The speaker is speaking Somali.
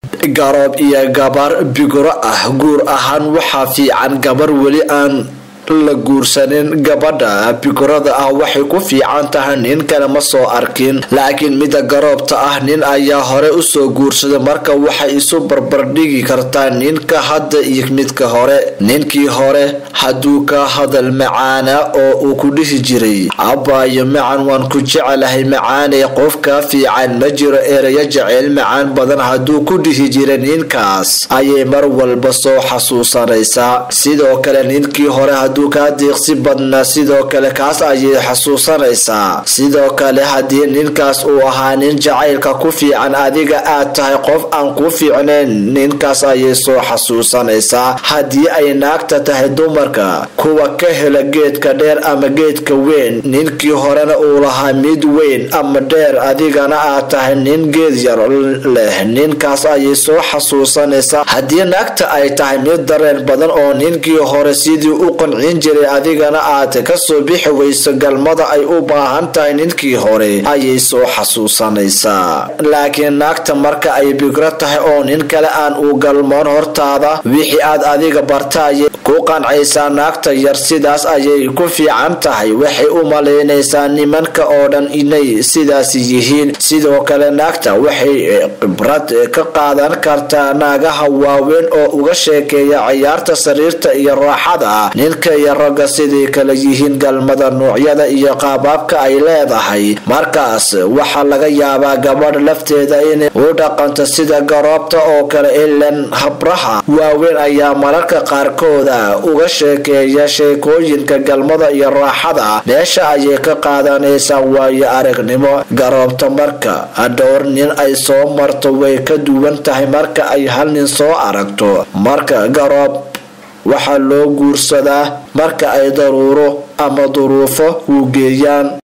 garoob iyo gabar bigro ah guur ahaan waxaa fiican gabar weli aan la guursanin gabadha bigrada ah waxay ku fiican tahay nin kale ma soo arkin laakiin mida garoobta ah nin ayaa hore usoo guursaday marka waxay isu barbardhigi kartaa ninka hadda iyo midka hore ninkii hore hadduu ka hadal macaana oo uu ku dhihi jiray abbaayo macan waan ku jecelahay macaanay qofka fiican ma jiro erayo jeceyl macaan badan hadduu ku dhihi jiray ninkaas ayay mar walba soo xasuusanaysaa sidoo kale ninkii hore hadduu kaa diiqsi badnaa sidoo kale kaas ayay xasuusanaysaa sidoo kale haddii ninkaas uu ahaa nin jacaylka ku fiican adiga aad tahay qof aan ku fiicnayn ninkaas ayay soo xasuusanaysaa haddii ay naagta tahay dumarka kuwa ka hela geedka dheer ama geedka weyn ninkii horena uu lahaa mid weyn ama dheer adigana aad tahay nin geed yar leh ninkaas ayay soo xasuusanaysaa haddii naagta ay tahay mid dareen badan oo ninkii hore sidii u qancin jiray adigana aad kasoo bixi weyso galmada ay u baahan tahay ninkii hore ayay soo xasuusanaysaa laakiin naagta marka ay bigro tahay oo nin kale aan u galmoon hortaada wixii aad adiga barta ayay ku qancaysaa naagta yar sidaas ayay ku fiican tahay waxay u malaynaysaa nimanka oo dhan inay sidaas yihiin sidoo kale naagta waxay khibrad ka qaadan kartaa naagaha waaweyn oo uga sheekeeya ciyaarta sariirta iyo raaxada ninka iyo ragga siday kala yihiin galmada noocyada iyo qaabaabka ay leedahay markaas waxaa laga yaabaa gabadh lafteeda inay u dhaqanto sida garoobta oo kale ilan habraha waaweyn ayaa mararka qaarkooda uga sheekeeya sheekooyinka galmada iyo raaxada meesha ayay ka qaadanaysaa waayo aragnimo garoobta marka dhowr nin ay soo marto way ka duwan tahay marka ay hal nin soo aragto marka garoob waxaa loo guursadaa marka ay daruuro ama duruufo u geeyaan